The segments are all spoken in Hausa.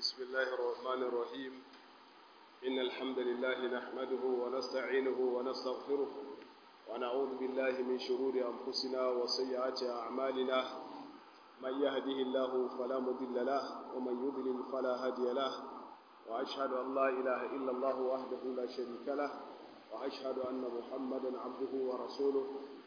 بسم الله الرحمن الرحيم إن الحمد لله نحمده ونستعينه ونستغفره ونعوذ بالله من شرور أنفسنا وسيئات أعمالنا من يهده الله فلا مضل له ومن يضلل فلا هادي له وأشهد أن لا إله إلا الله وحده لا شريك له وأشهد أن محمدا عبده ورسوله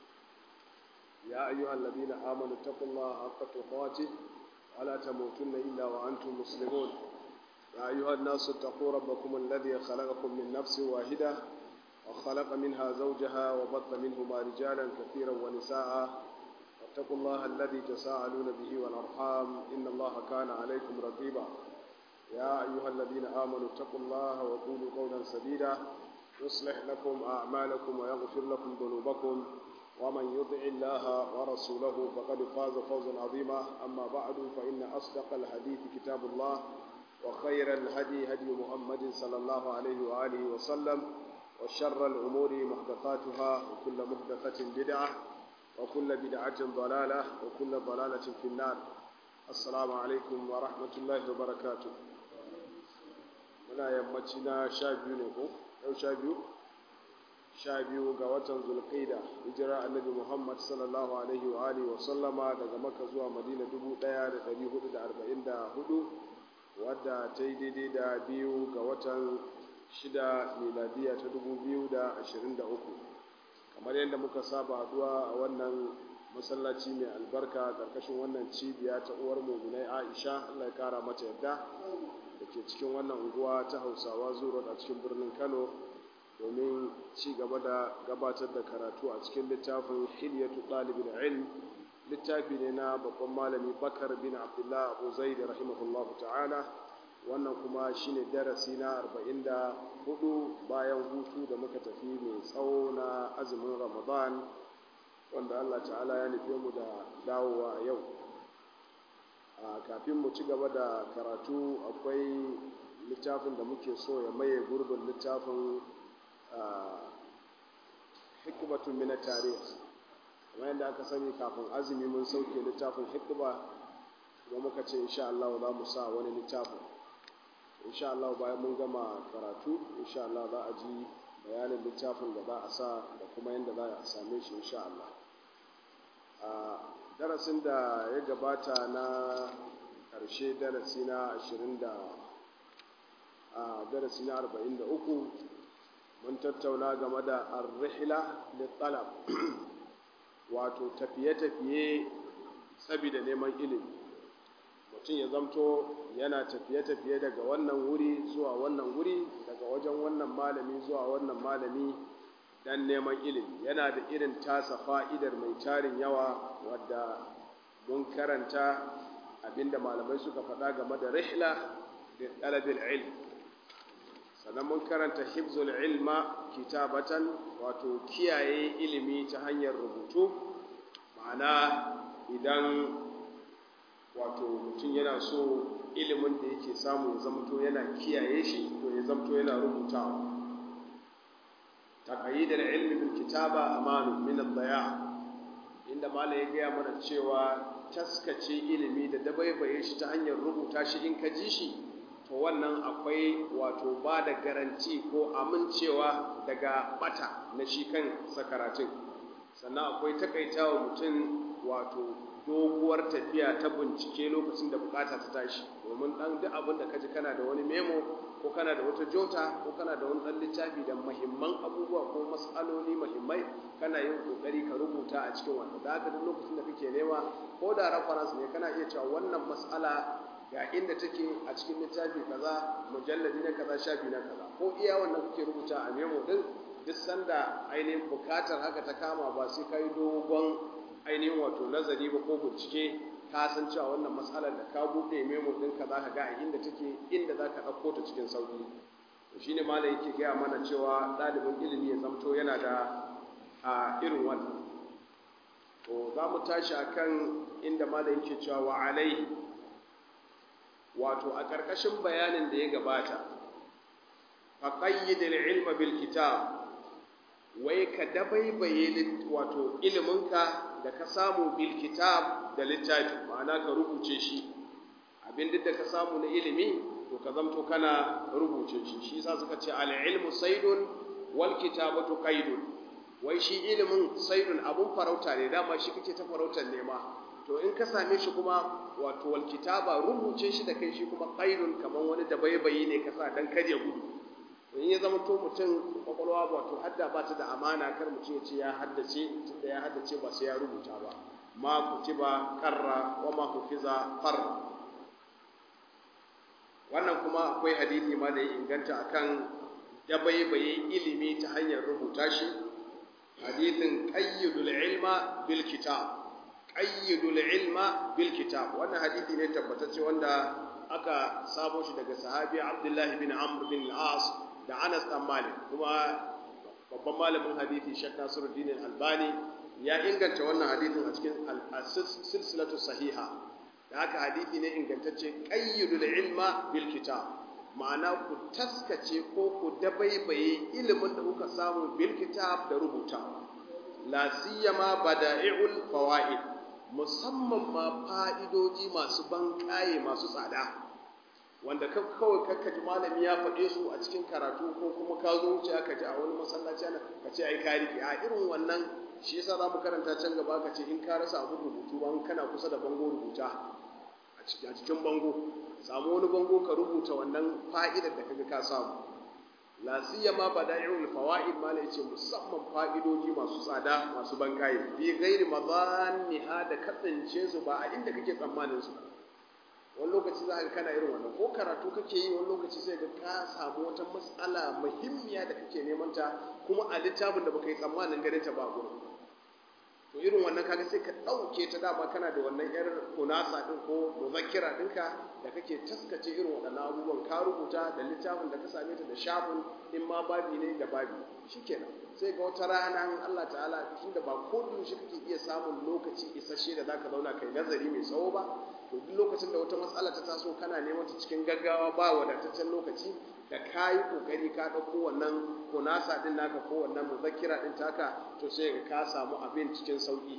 يا أيها الذين آمنوا اتقوا الله حق تقاته ولا تموتن إلا وأنتم مسلمون يا أيها الناس اتقوا ربكم الذي خلقكم من نفس واحدة وخلق منها زوجها وبط منهما رجالا كثيرا ونساء واتقوا الله الذي تساءلون به والأرحام إن الله كان عليكم رقيبا يا أيها الذين آمنوا اتقوا الله وقولوا قولا سديدا يصلح لكم أعمالكم ويغفر لكم ذنوبكم ومن يطع الله ورسوله فقد فاز فوزا عظيما أما بعد فإن أصدق الحديث كتاب الله وخير الهدي هدي محمد صلى الله عليه وآله وسلم وشر الأمور محدثاتها وكل محدثة بدعة وكل بدعة ضلالة وكل ضلالة في النار السلام عليكم ورحمة الله وبركاته muna yammaci na sha biyu ne ko yau sha biyu sha biyu ga watan zulqaida hijira annabi muhammad sallallahu alaihi wa alihi wa sallama daga makka zuwa madina dubu ɗaya da ɗari hudu da arba'in da hudu wadda ta yi daidai da biyu ga watan shida miladiya ta dubu biyu da ashirin da uku kamar yadda muka saba haduwa a wannan masallaci mai albarka ƙarƙashin wannan cibiya ta uwar muminai aisha allah ya kara mata yadda da ke cikin wannan unguwa ta hausawa zuwa a cikin birnin kano domin ci gaba da gabatar da karatu a cikin littafin hilyatu ɗalibin ilm littafi ne na babban malami bakar bin abdullah abu zaid rahimahullahu ta'ala wannan kuma shine darasi na 44 bayan hutu da muka tafi mai tsawo na azumin ramadan wanda allah ta'ala ya nufe mu da dawowa a yau kafin mu ci gaba da karatu akwai littafin da muke so ya maye gurbin littafin hikmatun mina tarih kamar yadda aka sani kafin azumi mun sauke littafin hikma kuma muka ce insha Allah za mu sa wani littafin insha Allah bayan mun gama karatu insha Allah za a ji bayanin littafin da za a sa da kuma yadda za a same shi insha Allah a darasin da ya gabata na ƙarshe darasi na 20 da a darasi na 43 mun tattauna game da arrihla littalab wato tafiye-tafiye saboda neman ilimi mutum ya zamto yana tafiye-tafiye daga wannan wuri zuwa wannan wuri daga wajen wannan malami zuwa wannan malami dan neman ilimi yana da irin tasa fa'idar mai tarin yawa wadda mun karanta abinda malamai suka faɗa game da rihla da ɗalibin ilmi sannan mun karanta hibzul ilma kitabatan wato kiyaye ilimi ta hanyar rubutu ma'ana idan wato mutum yana so ilimin da yake samu ya zamto yana kiyaye shi to ya zamto yana rubutawa taqayyidul ilmi bil kitaba amanu min ad-daya inda malai ya gaya mana cewa taskace ilimi da dabaibaye shi ta hanyar rubuta shi in ka ji shi to wannan akwai wato ba da garanti ko amincewa daga bata na shi kan sakaratun sannan akwai takaitawa mutum wato doguwar tafiya ta bincike lokacin da bukata ta tashi domin dan duk abin da kaji kana da wani memo ko kana da wata jota ko kana da wani dan littafi da muhimman abubuwa ko mas'aloli muhimmai kana yin kokari ka rubuta a cikin wannan da haka duk lokacin da kake nema ko da reference ne kana iya cewa wannan mas'ala ga inda take a cikin littafi kaza mujalladi na kaza shafi na kaza ko iya wannan kake rubuta a memo din duk sanda ainihin bukatar haka ta kama ba sai kai dogon ainihin wato nazari ba ko bincike ka san cewa wannan matsalar da ka buɗe memo ɗinka za ka ga a inda take inda za ka ɗauko ta cikin sauƙi to shine malam yake gaya mana cewa ɗalibin ilimi ya zamto yana da a irin wannan to za mu tashi akan inda malam yake cewa wa alai wato a ƙarƙashin bayanin da ya gabata faqayyidil ilma bil kitab wai ka dabaibaye wato iliminka da ka samu bil kitab da littafi ma'ana ka rubuce shi abin duk da ka samu na ilimi to ka zamto kana rubuce shi shi yasa suka ce al-ilmu saydun wal kitabatu qaidun wai shi ilimin saydun abun farauta ne dama shi kake ta farautar nema to in ka same shi kuma wato wal kitaba rubuce shi da kai shi kuma qaidun kaman wani da baibayi ne ka sa dan kaje gudu to in ya zama to mutum kwakwalwa wato hadda ba ta da amana kar mutum ya ce ya haddace tunda ya haddace ba sai ya rubuta ba ma kutiba qarra wa ma hufiza farra wannan kuma akwai hadisi ma da ya inganta akan dabaibaye ilimi ta hanyar rubuta shi hadithin qayyidul ilma bil kitab qayyidul ilma bil kitab wannan hadisi ne tabbatacce wanda aka sabo shi daga sahabi Abdullah bin Amr bin al-As da Anas dan Malik kuma babban malamin hadisi Sheikh Nasiruddin Al-Albani ya inganta wannan hadisin a cikin silsilatu sahiha da haka hadisi ne ingantacce qayyidul ilma bil kitab ma'ana ku taskace ko ku dabaibaye ilimin da kuka samu bil kitab da rubutawa la siyama bada'i'ul fawaid musamman ma fa'idoji masu banƙaye masu tsada wanda kawai kakka ji malami ya faɗe su a cikin karatu ko kuma ka zo wuce aka ji a wani masallaci ana ka ce ai kari a irin wannan shi yasa za mu karanta can gaba ka ce in ka rasa abu rubutu ba kana kusa da bango rubuta a cikin bango samu wani bango ka rubuta wannan fa'idar da kaga ka samu la siyama bada'iul fawaid ma yace musamman fa'idoji masu tsada masu bankaye bi ghairi madanniha da kasance su ba a inda kake tsammanin su wani lokaci za ka kana irin wannan ko karatu kake yi wani lokaci sai ga ka samu wata matsala muhimmiya da kake neman ta kuma a littafin da baka yi tsammanin ganin ta ba gurin to irin wannan kaga sai ka ɗauke ta dama kana da wannan yar kunasa ɗin ko muzakkira ɗinka da kake taskace irin waɗannan abubuwan ka rubuta da littafin da ka same ta da shafin in ma babi ne da babi shikenan sai ga wata rana in Allah ta'ala tunda ba ko shi kake iya samun lokaci isasshe da zaka zauna kai nazari mai tsawo ba to duk lokacin da wata matsala ta taso kana neman ta cikin gaggawa ba wadataccen lokaci da ka yi ƙoƙari ka ɗauko wannan kunasa ɗin naka ko wannan muzakkira ɗin taka to sai ka samu abin cikin sauƙi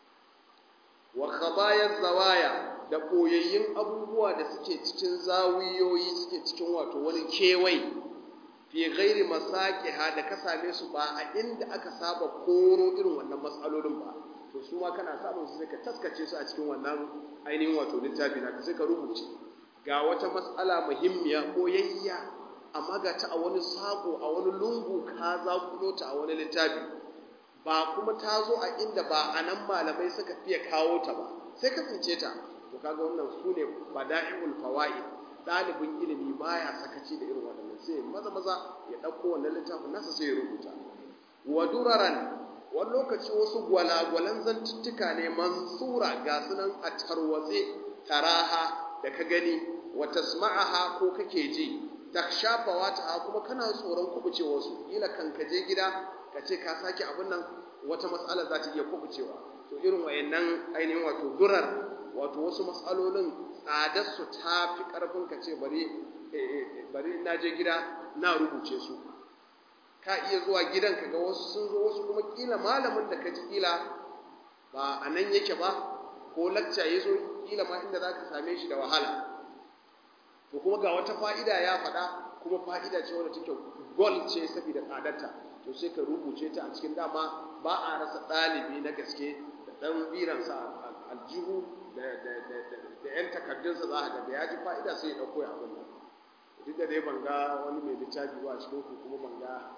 wa khabayar zawaya da ɓoyayyun abubuwa da suke cikin zawiyoyi suke cikin wato wani kewai fi ghairi masaqiha da ka same su ba a inda aka saba koro irin wannan matsalolin ba to su ma kana samun su sai ka taskace su a cikin wannan ainihin wato littafi naka sai ka rubuce ga wata matsala muhimmiya ko yayya amma ga ta a wani sako a wani lungu ka zakulo ta a wani littafi ba kuma ta zo a inda ba a nan malamai suka fiye kawo ta ba sai ka tsince ta to kaga wannan su ne bada'iul fawaid ɗalibin ilimi baya sakaci da irin waɗannan sai maza maza ya ɗauko wannan littafin nasa sai ya rubuta wa duraran wani lokaci wasu gwalagwalan zantuttuka ne mansura ga sunan a tarwatse taraha da ka gani wa tasma'aha ko kake ji takshafawa ta kuma kana tsoron kubucewa su ila kan ka je gida ka ce ka sake abin nan wata matsala za ta iya kubucewa to irin wayannan ainihin wato durar wato wasu matsalolin tsadar su ta fi karfin ka ce bari bari na je gida na rubuce su ka iya zuwa gidan ka ga wasu sun zo wasu kuma kila malamin da ka ji kila ba a nan yake ba ko lacca ya zo kila ma inda za ka same shi da wahala to kuma ga wata fa'ida ya faɗa kuma fa'ida ce wadda take gol ce saboda tsadarta to sai ka rubuce ta a cikin dama ba a rasa ɗalibi na gaske da ɗan biransa aljihu da ‘yan takardunsa za a ga da ya ji fa'ida sai ya ɗauko ya abin nan duk da dai ban ga wani mai littafi ba a cikin ku kuma ban ga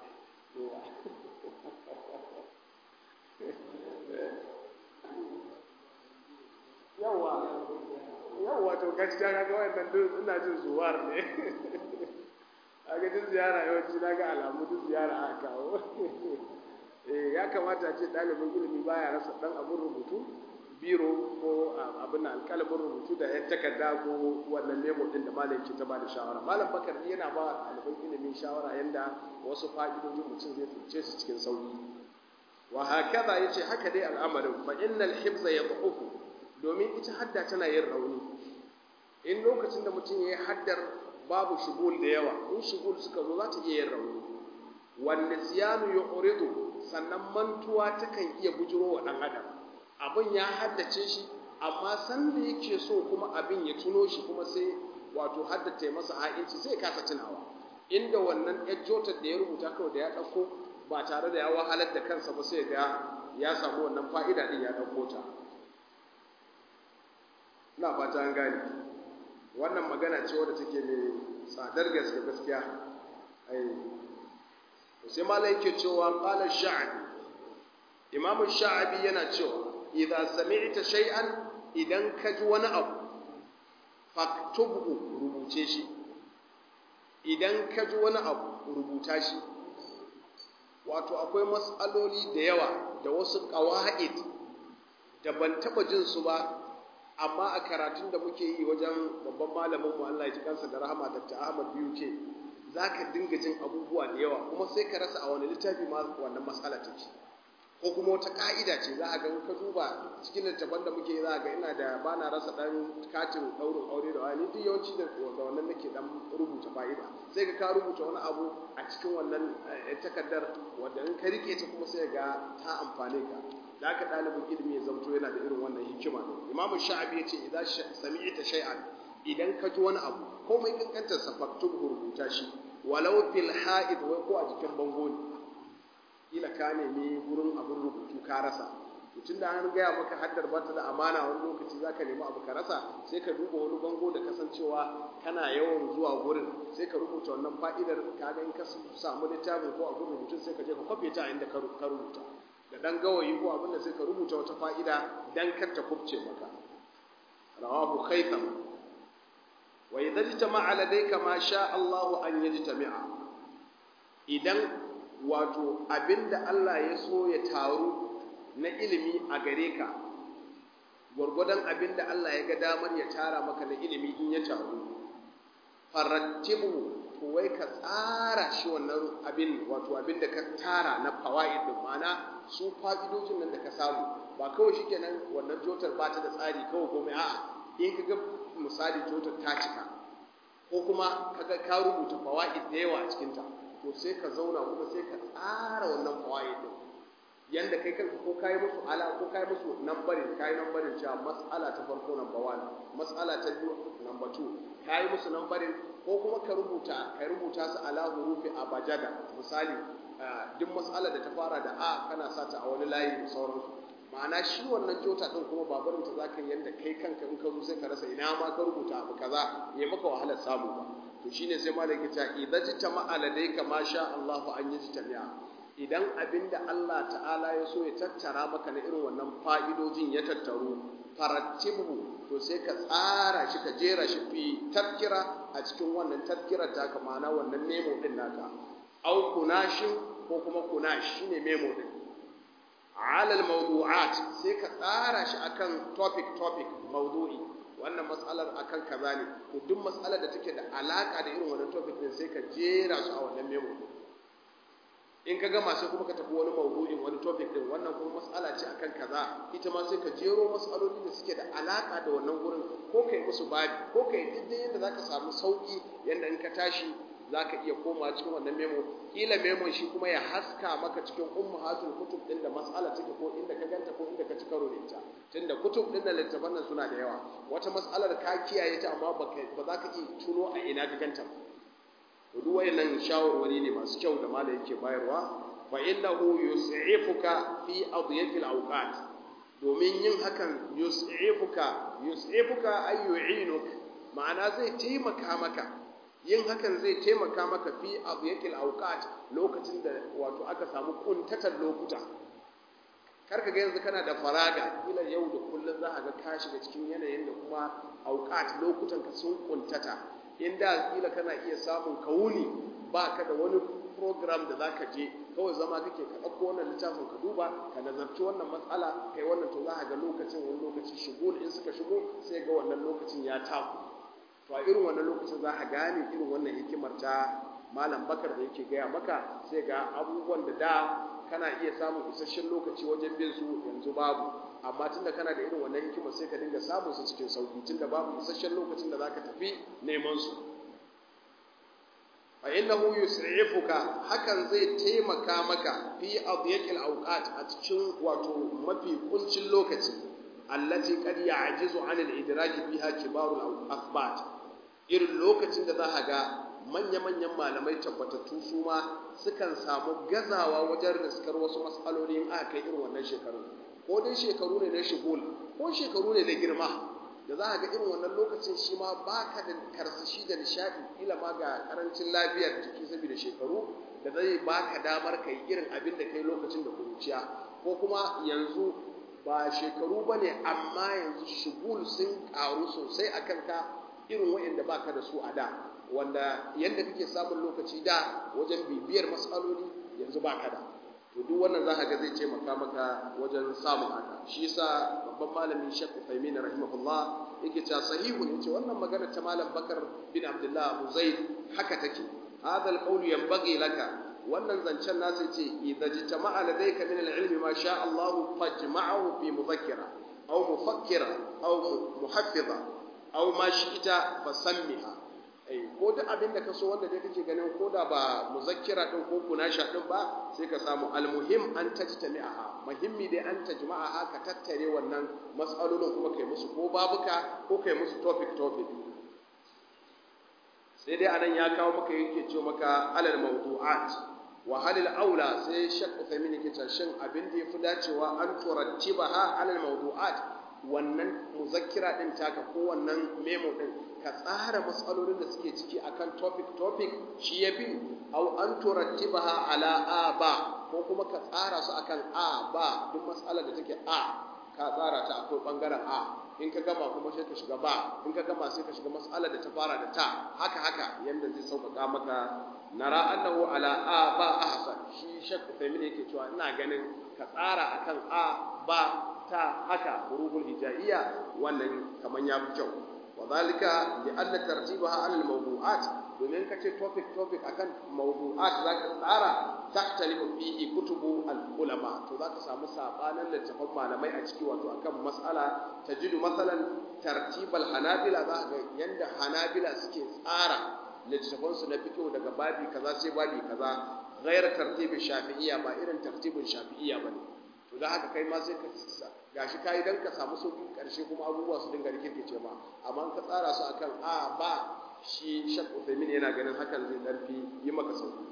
yawa yawa to gaskiya kaga wannan duk ina jin zuwar ne a ga duk ziyara yawanci na ga alamu duk ziyara aka kawo eh ya kamata ce ɗalibin ilimi baya rasa ɗan abin rubutu biro ko abin alƙalamin rubutu da yan takarda ko wannan memo ɗin da malam ke ta ba da shawara malam bakar yana ba ɗalibin ilimi shawara yanda wasu fa'idojin mutum zai tsince su cikin sauƙi wa hakaza yace haka dai al'amarin fa innal hibza yadhufu domin ita hadda tana yin rauni in lokacin da mutum ya yi haddar babu shugul da yawa in shugul suka zo za ta iya yin rauni wanne siyanu ya uridu sannan mantuwa takan iya bujiro wa ɗan adam abin ya haddace shi amma san da yake so kuma abin ya tuno shi kuma sai wato haddace masa ha'inci sai kasa tunawa inda wannan yar jotar da ya rubuta kawai da ya ɗauko ba tare da ya wahalar da kansa ba sai ga ya samu wannan fa'ida ɗin ya ɗauko ta ina fata an gane wannan magana ce wadda take mai tsadar gaske gaskiya ai sai malai yake cewa qala sha'bi imam sha'bi yana cewa idza sami'ta shay'an idan ka ji wani abu faktubhu rubuce shi idan ka ji wani abu rubuta shi wato akwai matsaloli da yawa da wasu ƙawa'id da ban taɓa jin su ba amma a karatun da muke yi wajen babban malamin mu Allah ya ji kansa da rahama Dr. Ahmad biyu ke za ka dinga jin abubuwa da yawa kuma sai ka rasa a wani littafi ma wannan matsala take ko kuma wata ka'ida ce za a ga ka duba cikin littafan da muke za a ga ina da ba na rasa dan katin daurin aure da wani duk yawanci da wannan nake dan rubuta fa'ida sai ka ka rubuta wani abu a cikin wannan takardar wanda in ka rike ta kuma sai ga ta amfane ka da haka ɗalibin ilimi ya zamto yana da irin wannan hikima ne imamu sha'abi ya ce idan sami'ta shay'an idan ka ji wani abu komai kankantar sa faktub rubuta shi walau fil ha'id wai ko a jikin bango ne kila ka nemi gurin abin rubutu ka rasa tun da an gaya maka haddar ba ta da amana wani lokaci za ka nemi abu ka rasa sai ka duba wani bango da kasancewa kana yawan zuwa gurin sai ka rubuta wannan fa'idar ka ga in ka samu littafin ko abin rubutun sai ka je ka kwafe ta inda ka rubuta da dan gawayi ko abin da sai ka rubuta wata fa'ida dan kar ta kubce maka rawahu khaytham wa idza jtama'a ladayka ma sha Allahu an yajtami'a idan wato abinda Allah ya so ya taru na ilimi a gare ka gwargwadon abinda Allah ya ga damar ya tara maka na ilimi in ya taru farattibu to wai ka tsara shi wannan abin wato abin da ka tara na fawaid din ma'ana su fa'idojin nan da ka samu ba kawai shikenan wannan jotar ba ta da tsari kawai komai a'a in ka ga misali jotar ta cika ko kuma kaga ka rubuta fawaid da yawa a cikin ta to sai ka zauna kuma sai ka tsara wannan fawaid din yanda kai kanka ko kai musu ala ko kai musu nambarin kai nambarin cewa mas'ala ta farko number 1 mas'ala ta biyu number 2 kai musu nambarin ko kuma ka rubuta ka rubuta su ala hurufi abajada misali duk mas'ala da ta fara da a kana sa ta a wani layi da sauransu ma'ana shi wannan jota din kuma ba barin ta zaka yanda kai kanka in ka zo sai ka rasa ina ma ka rubuta abu kaza ya maka wahalar samu ba to shine sai malaki ta idza jitama aladayka ma sha Allahu an yajtami'a idan abinda Allah ta'ala ya so ya tattara maka na irin wannan fa'idojin ya tattaru farattibu to sai ka tsara shi ka jera shi fi tafkira a cikin wannan tafkirar ta ma'ana wannan memo din naka au kunashin ko kuma kunash shine memo din alal mawdu'at sai ka tsara shi akan topic topic mawdu'i wannan matsalar akan kaza ne to duk matsalar da take da alaka da irin wannan topic din sai ka jera su a wannan memo din in ka gama sai kuma ka tafi wani mawdu'in wani topic din wannan kuma mas'ala ce akan kaza ita ma sai ka jero mas'aloli da suke da alaka da wannan gurin ko kai musu babi ko kai duk yadda zaka samu sauki yanda in ka tashi zaka iya koma cikin wannan memo kila memon shi kuma ya haska maka cikin ummahatul kutub din da mas'ala take ko inda ka ganta ko inda ka ci karo da ita tunda kutub din da littafan nan suna da yawa wata mas'alar ka kiyaye ta amma ba za ka iya tuno a ina ka ganta ba duk wayannan shawarwari ne masu kyau da malai yake bayarwa fa innahu yus'ifuka fi adiyati al-awqat domin yin hakan yus'ifuka yus'ifuka ay yu'inuk ma'ana zai taimaka maka yin hakan zai taimaka maka fi adiyati al-awqat lokacin da wato aka samu kuntatar lokuta karka ga yanzu kana da faraga kila yau da kullun za ka ga ka shiga cikin yanayin da kuma awqat lokutan ka sun kuntata inda kila kana iya samun kawuni ba ka da wani program da za ka je kawai zama kake ka ɗauko wannan littafin ka duba ka nazarci wannan matsala kai wannan to za a ga lokacin wani lokaci shigo in suka shigo sai ga wannan lokacin ya taku to a irin wannan lokacin za a gane irin wannan hikimar ta malam bakar da yake gaya maka sai ga abubuwan da da kana iya samun isasshen lokaci wajen bin su yanzu babu amma tunda kana da irin wannan hikima sai ka dinga samun su cikin sauki tunda babu isasshen lokacin da zaka tafi neman su fa innahu yus'ifuka hakan zai taimaka maka fi adyaqil awqat a cikin wato mafi kuncin lokaci allati qad ya'jizu 'an al-idraki fiha kibarul athbat irin lokacin da za ka ga manya-manyan malamai tabbatattu su ma sukan samu gazawa wajen riskar wasu matsaloli in aka kai irin wannan shekaru ko dai shekaru ne na shigul ko shekaru ne na girma da za a ga irin wannan lokacin shi ma ba ka da karsashi da nishaɗi kila ma ga karancin lafiyar jiki saboda shekaru da zai ba ka damar ka yi irin abin da kai lokacin da kuruciya ko kuma yanzu ba shekaru ba ne amma yanzu shigul sun ƙaru sosai a kanka irin waɗanda ba ka da su a da wanda yadda kake samun lokaci da wajen bibiyar matsaloli yanzu ba ka da to duk wannan za ka ga zai taimaka maka wajen samun haka shi yasa babban malami Sheikh Uthaymeen rahimahullah yake cewa sahihu ne ce wannan magana ta malam Bakar bin Abdullah Abu Zaid haka take hadha al-qawl yanbaghi laka wannan zancen nasu ce idza jitama'a ladayka min al-ilmi ma sha Allah fajma'ahu fi mudhakkira aw mufakkira aw muhaffiza aw ma shi'ta fasammiha ko duk abin da ka so wanda dai kake ganin ko da ba muzakkira din ko kunasha din ba sai ka samu almuhim an tajtami'aha muhimmi dai an tajma'aha ka tattare wannan matsalolin kuma kai musu ko babuka ko kai musu topic topic sai dai anan ya kawo maka yake ce maka alal mawdu'at wa halil aula sai shak Uthaymeen yake cewa shin abin da yafi dacewa an turattibaha alal mawdu'at wannan muzakkira din taka ko wannan memo din ka tsara matsalolin da suke ciki akan topic topic shi yafi au an turattibaha ala a ba ko kuma ka tsara su akan a ba duk matsalar da take a ka tsara ta akwai bangaren a in ka gama kuma sai ka shiga ba in ka gama sai ka shiga matsalar da ta fara da ta haka haka yanda zai sauƙaƙa maka nara annahu ala a ba ahsan shi shakku family yake cewa ina ganin ka tsara akan a ba ta haka huruful hijaiya wannan kaman ya fi kyau wa zalika li anna tartibaha ala al mawdu'at domin kace topic topic akan mawdu'at zaka tsara tahtalifu fihi kutubu al ulama to zaka samu sabanan littafan malamai a ciki wato akan mas'ala tajidu masalan tartibal hanabila za ga yanda hanabila suke tsara littafan su na fiqh daga babi kaza sai babi kaza ghayr tartibi shafi'iyya ba irin tartibin shafi'iyya bane to da haka kai ma sai ka gashi kai dan ka samu sauki karshe kuma abubuwa su dinga rikirkice ma amma ka tsara su akan a ba shi shak Uthaymeen yana ganin hakan zai dan fi yi maka sauki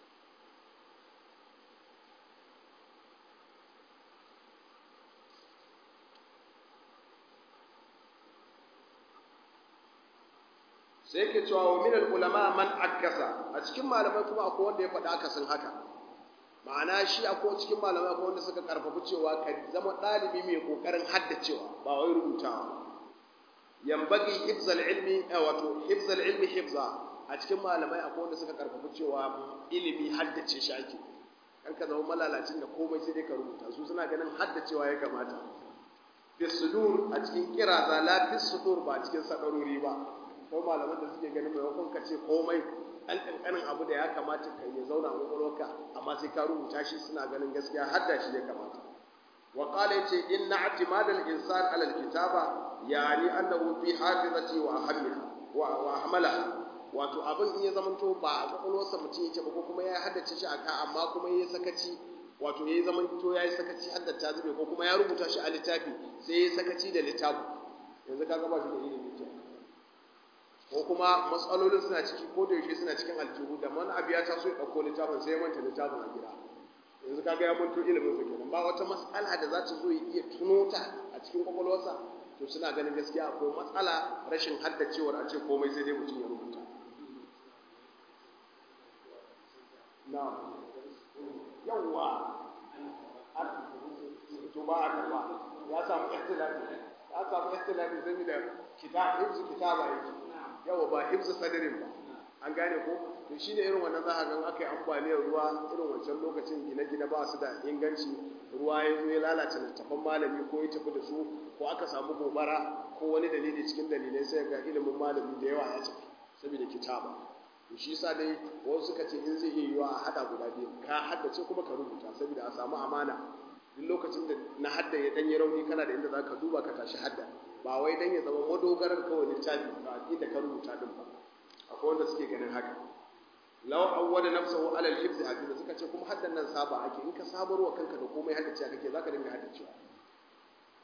sai yake cewa wa min ulama man akasa a cikin malamai kuma akwai wanda ya faɗa akasin haka ma'ana shi akwai cikin malamai akwai wanda suka karfafi cewa ka zama ɗalibi mai ƙoƙarin haddacewa ba wai rubutawa yambagi hifzal ilmi wato hifzal ilmi hifza a cikin malamai akwai wanda suka karfafi cewa ilimi haddace shi ake kan ka zama malalacin da komai sai dai ka rubuta su suna ganin haddacewa ya kamata fi sudur a cikin kiraza la fi sudur ba cikin sadarori ba ko malaman da suke ganin maimakon ka ce komai ɗan ƙanƙanin abu da ya kamata ka ya zauna a ƙwaƙwalwarka amma sai ka rubuta shi suna ganin gaskiya hadda shi ya kamata wa qala yace inna i'timad al-insan ala al-kitaba yani annahu fi hafizati wa ahammiha wa wa ahmalaha wato abin in ya zamanto ba a ƙwaƙwalwarsa mutum yake ba ko kuma ya haddace shi aka amma kuma ya sakaci wato ya zamanto ya yi sakaci haddata zube ko kuma ya rubuta shi a littafi sai ya sakaci da littafi yanzu kaga ba shi da ilimi kenan ko kuma matsalolin suna ciki ko da yaushe suna cikin aljihu da man abu ya taso ya ɗauko littafin sai ya manta littafin a gida yanzu kaga ya manto ilimin sa kenan ba wata matsala da za ta zo ya iya tuno ta a cikin kwakwalwarsa to suna ganin gaskiya akwai matsala rashin haddacewar a ce komai sai dai mutum ya rubuta na yawwa to ba a karba ya samu ihtilafi ya samu ihtilafi saboda kitab hifzu kitaba yake yawa ba hifzu sadarin ba an gane ko to shine irin wannan za a ga aka yi ambaliyar ruwa irin wancan lokacin gine-gine ba su da inganci ruwa ya zo ya lalata littafan malami ko ya tafi da su ko aka samu gobara ko wani dalili cikin dalilai sai ga ilimin malami da yawa ya tafi saboda kitaba to shi yasa dai wasu suka ce in zai iya yiwa a hada guda biyu ka haddace kuma ka rubuta saboda a samu amana duk lokacin da na hadda ya danyi rauni kana da inda zaka duba ka tashi hadda ba wai dan ya zama madogarar kawai littafi ba inda ka rubuta din ba akwai wanda suke ganin haka law awwada nafsahu ala al-hifz hadith suka ce kuma haddan nan saba ake in ka sabarwa kanka da komai haddace kake zaka dinga haddacewa to shi yasa dai wasu suka ce in zai iya yiwa a hada guda biyu ka haddace kuma ka rubuta saboda a samu amana duk lokacin da na hadda ya danyi rauni kana da inda zaka duba ka tashi hadda ba wai dan ya zama madogarar kawai littafi ba inda ka rubuta din ba akwai wanda suke ganin haka law awwada nafsahu ala al-hifz hadith suka ce kuma haddan nan saba ake in ka sabarwa kanka da komai haddace kake zaka dinga haddacewa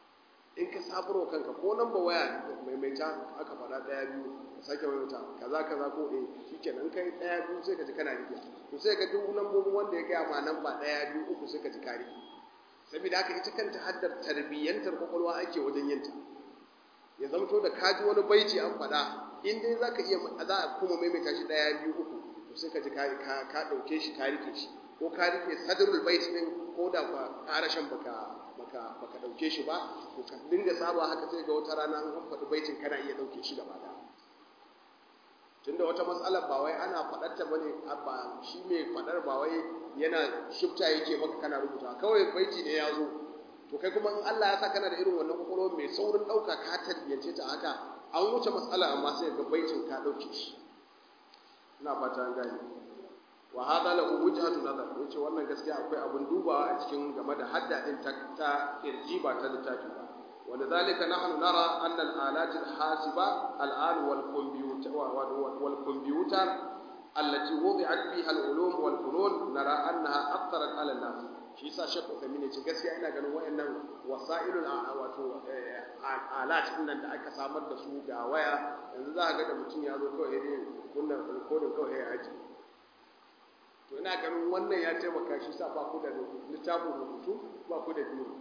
in ka sabarwa kanka ko nan ba waya maimaita aka faɗa ɗaya biyu ka sake maimaita kaza kaza ko ɗaya shikenan kai ɗaya biyu sai ka ji kana rike to sai ka duk lambobin wanda ya gaya ma nan ba ɗaya biyu uku sai ka ji ka rike saboda haka ita kanta haddar tarbiyyantar kwakwalwa ake wajen yinta ya zamto da ka ji wani baiti an faɗa in dai za ka iya za a kuma maimaita shi ɗaya biyu uku to sai ka ji ka ɗauke shi ka rike shi ko ka rike sadrul bait din ko da ba ƙarashin baka baka baka dauke shi ba to ka dinga saba haka sai ga wata rana an faɗi baitin kana iya dauke shi gaba da tunda wata matsalar ba wai ana faɗar ta bane ba shi mai faɗar ba wai yana shifta yake maka kana rubuta kawai baiti ne ya zo to kai kuma in Allah ya sa kana da irin wannan kokoro mai saurin dauka ka tarbiyyace ta haka an wuce matsala amma sai ga baitin ka dauke shi ina fata an gane wa hada lahu wujhatu nazar yace wannan gaskiya akwai abun dubawa a cikin game da hadda din ta ta irji ba ta littafi ba wanda zalika nahnu nara anna al-alat al-hasiba al-an wal computer wal computer allati wudi'at fiha al-ulum wal funun nara annaha aktharat ala an-nas shi yasa shekh Uthaymeen yace gaskiya ina ganin wayannan wasailul wato alat din nan da aka samar da su ga waya yanzu za ka ga da mutum ya zo kawai ne kunna recording kawai ya aji to ina ganin wannan ya taimaka shi sa ba ku da littafin rubutu ba ku da biyu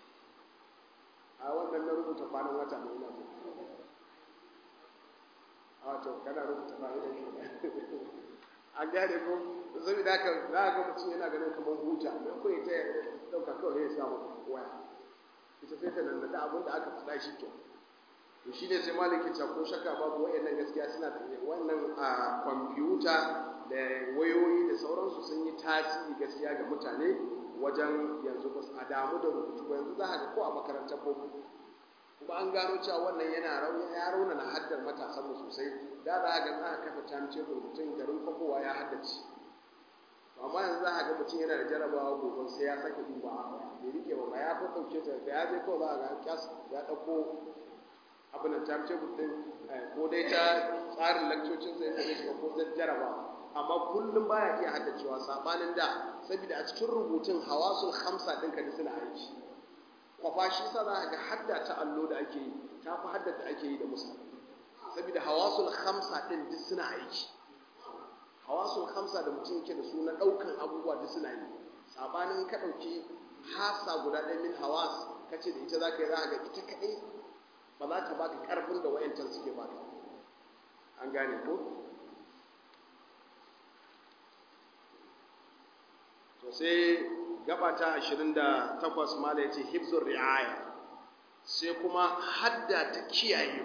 a wannan na rubuta kwanan wata ne ina so a to kana rubuta fa'idan shi a gane ko zai da ka za ga mutum yana ganin kamar huta mai ko ita ya dauka kawai ya samu waya ita sai ta nan da abin da aka faɗa shi ke to shi ne sai maliki ta ko shakka babu wayannan gaskiya suna da wannan a kwamfuta da wayoyi da sauransu sun yi tasiri gaskiya ga mutane wajen yanzu ba a damu da rubutu ba yanzu za a ga ko a makarantar boko kuma an gano cewa wannan yana rauni ya rauna na haddar matasan mu sosai da za a ga za a kafa timetable mutum garin kwafowa ya haddace amma yanzu za a ga mutum yana da jarabawa gobe sai ya sake duba a bai rike ba ya fi ɗauke ta da ya je kawai za a ga kyas ya ɗauko abin da timetable ɗin ko dai ta tsarin lakcocin sai zai shiga ko zai jarabawa amma kullum baya iya haddacewa sabanin da saboda a cikin rubutun hawasul khamsa din ka suna aiki kwafa shi sa za ga hadda ta allo da ake yi ta fi hadda da ake yi da musa saboda hawasul khamsa din duk suna aiki hawasul khamsa da mutum yake da su na daukan abubuwa duk suna yi sabanin ka dauki hasa guda ɗaya min hawas kace da ita za ka yi za ga ita kaɗai ba za ta baka ƙarfin da wayancan suke baka an gane ko to sai gaba ta 28 mala yace hifzur riaya sai kuma hadda ta kiyaye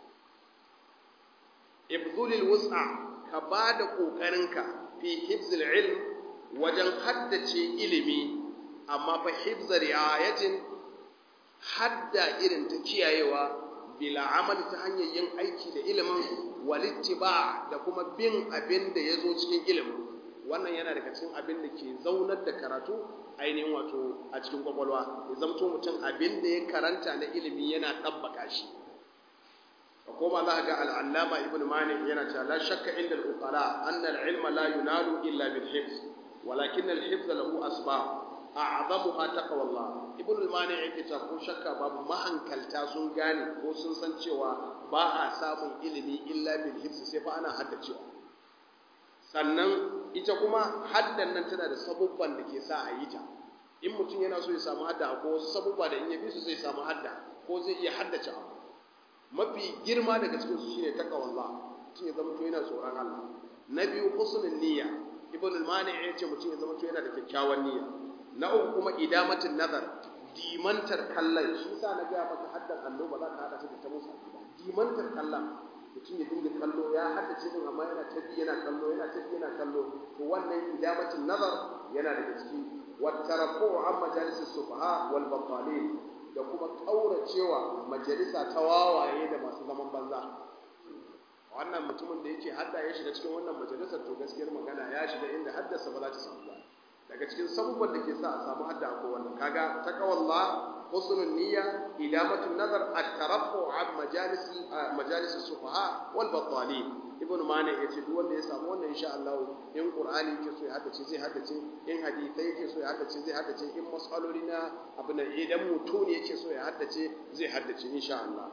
ibdulil wus'a ka bada kokarinka fi hifzil ilm wajen haddace ilimi amma fa hifzar riayatin hadda irin ta kiyayewa bila amali ta hanyar yin aiki da ilimin walittiba da kuma bin abin da ya zo cikin ilimin wannan yana daga cikin abin da ke zaunar da karatu ainihin wato a cikin kwakwalwa ya zamto mutum abin da ya karanta na ilimi yana ɗabbaka shi a koma za a ga al'allama ibn mani yana cewa la shakka inda al'ukala anna al'ilma la yunalu illa bil hifz walakin al-hifz lahu asbab a'zamuha taqwallah ibn al-mani yake cewa ko shakka babu mahankalta sun gane ko sun san cewa ba a samun ilimi illa bil hifz sai fa ana haddacewa sannan ita kuma haddan nan tana da sabubban da ke sa a yi ta in mutum yana so ya samu hadda ko wasu sabubba da in ya bi su zai samu hadda ko zai iya haddace abu mafi girma daga cikin su shine taqwallah mutum ya zama to yana tsoron Allah na biyu husnul niyya ibn al-mani ya ce mutum ya zama to yana da kyakkyawan niyya na uku kuma idamatin nazar dimantar kallon shi sa na ga maka haddan allo ba za ka hada ta da ta musa ba dimantar kallon mutum ya dinga kallo ya haddace din amma yana tafi yana kallo yana tafi yana kallo to wannan idamatin nazar yana daga ciki wattarafu an majalis sufaha wal batalin da kuma kauracewa majalisa ta wawaye da masu zaman banza wannan mutumin da yake hadda ya shiga cikin wannan majalisar to gaskiyar magana ya shiga inda haddasa ba za ta samu ba daga cikin sabubban da ke sa a samu hadda ko wannan kaga taqwallah husnul niyya idamatun nazar at-tarafu an majalis majalis sufaha wal batalin ibnu mani ya ce duk wanda ya samu wannan insha Allah in qur'ani yake so ya haddace zai haddace in hadisi yake so ya haddace zai haddace in mas'aloli na abu na idan mutune yake so ya haddace zai haddace insha Allah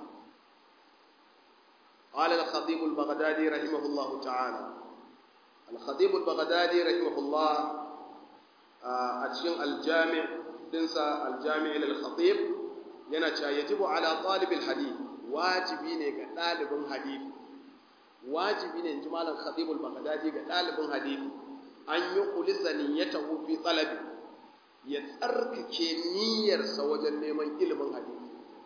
قال الخطيب البغدادي رحمه الله تعالى الخطيب البغدادي رحمه الله أتشين الجامع دنسى الجامع للخطيب ينشا يجب على طالب الحديث واجبين كطالب حديث واجبين جمال الخطيب البغدادي كطالب حديث أن يخلص نيته في طلب يترك نير سوجن neman ilimin hadisi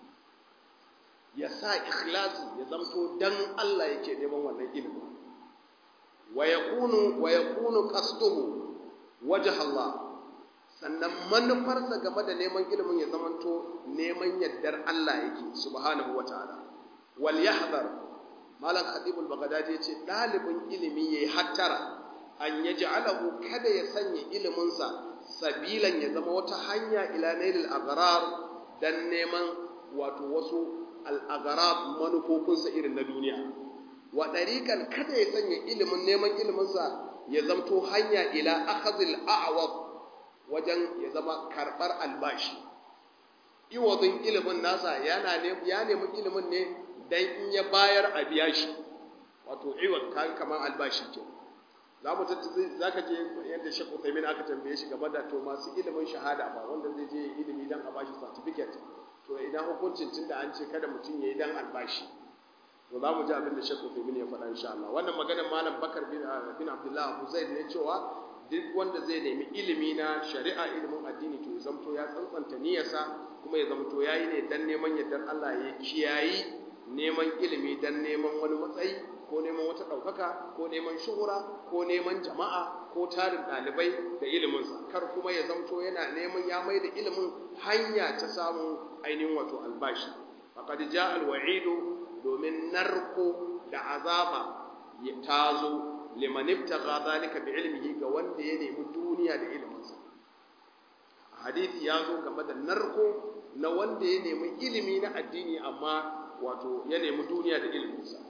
ya sa ikhlasi ya zamto dan Allah yake neman wannan ilimi wa yakunu wa yakunu qasduhu wajh Allah sannan manufarsa game da neman ilimin ya zamanto neman yaddar Allah yake subhanahu wataala wal yahdhar malam khatibul baghdadi yace dalibin ilimi yayi hattara an yaj'alahu kada ya sanya iliminsa sabilan ya zama wata hanya ila nailil agrar dan neman wato wasu al'agarab manufofinsa irin na duniya wa ɗariƙan kada ya sanya ilimin neman iliminsa ya zamto hanya ila akhazil a'awab wajen ya zama karɓar albashi iwazin ilimin nasa yana ne ya nemi ilimin ne dan in ya bayar a biya shi wato iwaz kan kamar albashi ke za mu za ka je yadda shekku taimin aka tambaye shi game da to masu ilimin shahada ba wanda zai je ilimi dan a bashi certificate to idan hukuncin tunda an ce kada mutum ya yi dan albashi to za mu ji abin da shekku taimin ya faɗa insha Allah wannan maganar malam bakar bin bin abdullah abu zaid ne cewa duk wanda zai nemi ilimi na shari'a ilimin addini to ya zamto ya tsantsanta niyyarsa kuma ya zamto yayi ne dan neman yardar Allah ya kiyayi neman ilimi dan neman wani matsayi ko neman wata ɗaukaka ko neman shuhura ko neman jama'a ko tarin ɗalibai da iliminsa kar kuma ya zamto yana neman ya mai da ilimin hanya ta samun ainihin wato albashi faqad ja alwa'idu domin narko da azaba ta zo liman ibtagha zalika bi ilmihi ga wanda ya nemi duniya da iliminsa hadisi ya zo game da narko na wanda ya nemi ilimi na addini amma wato ya nemi duniya da iliminsa